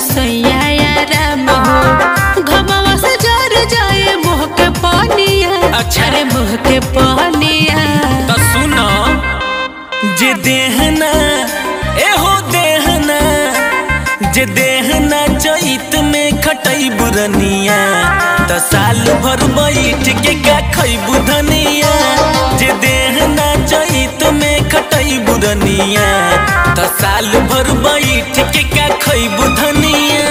सैया आराम हो घमवा से जर जाए मुँह के पानिया अच्छा। अरे मुँह के पानिया तो सुनो जे देहना एहो देहना जे देहना चैत में खटई बुरनिया त साल भर बैठ के का खैबू धनिया जे देहना चैत में खटई बुरनिया त साल भर बैठ के का खैबू धनिया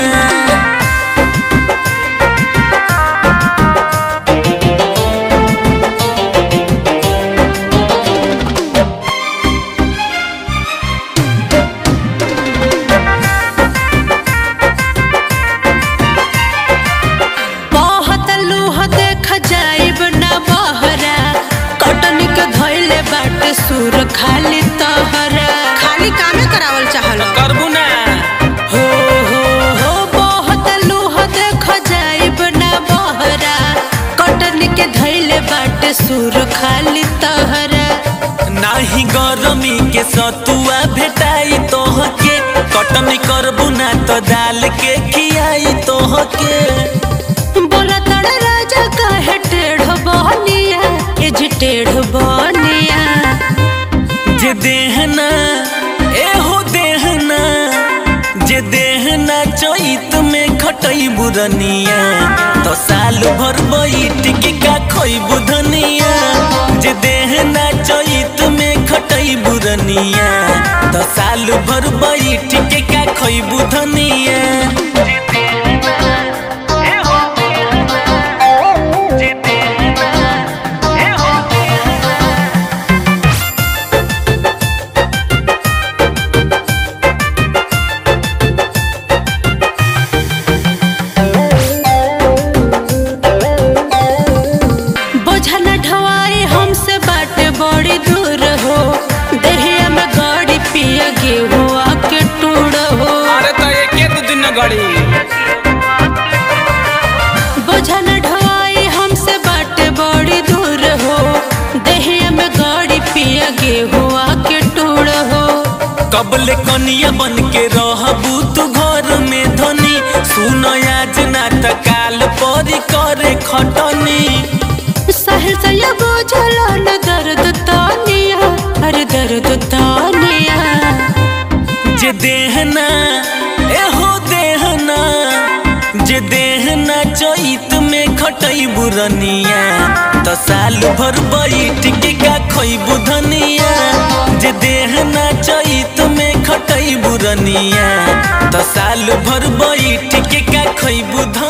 बहुत लूह देख जाइब ना बहरा कटनी के धैले बाटे सुर खाली तहरा खाली कामे करावल चाहल करबू ना हो हो हो बहुत लूह देख जाइब ना बहरा कटनी के धैले बाटे सुर खाली तहरा नाही गरमी के सतुआ भेटाई तोहके कटनी करबू ना तो दाल के खियाई तोहके बोला तड़ राजा काहे टेढ़ बनिया ए जी टेढ़ बनिया जे देहना एहो देहना जे देहना चैत में खटई बुरनिया तो साल भर बैठ के का खैबू धनिया जे देहना चैत में खटई बुरनिया तो साल भर बैठ के का खैबू धनिया बोझा न ढवाई हमसे बाटे बड़ी दूर हो देहिया में गाड़ी पिया गेहूँ आके टूड़ हो अरे तो एके दू दिन गड़ी बोझा न ढवाई हमसे बाटे बड़ी दूर हो देहिया में गाड़ी पिया गेहूँ आके टूड़ हो कबले कनिया बन के रहबू तू घर में धनी सुन आज ना त काल परी करे खटनी सहल से ये बोझला न दर्द तानिया अरे दर्द तानिया जे देहना एहो देहना जे देहना चैत में खटई बुरनिया त साल भर बैठ के का खैबू धनिया जे देहना चैत में खटई बुरनिया त साल भर बैठ के का खैबू धनिया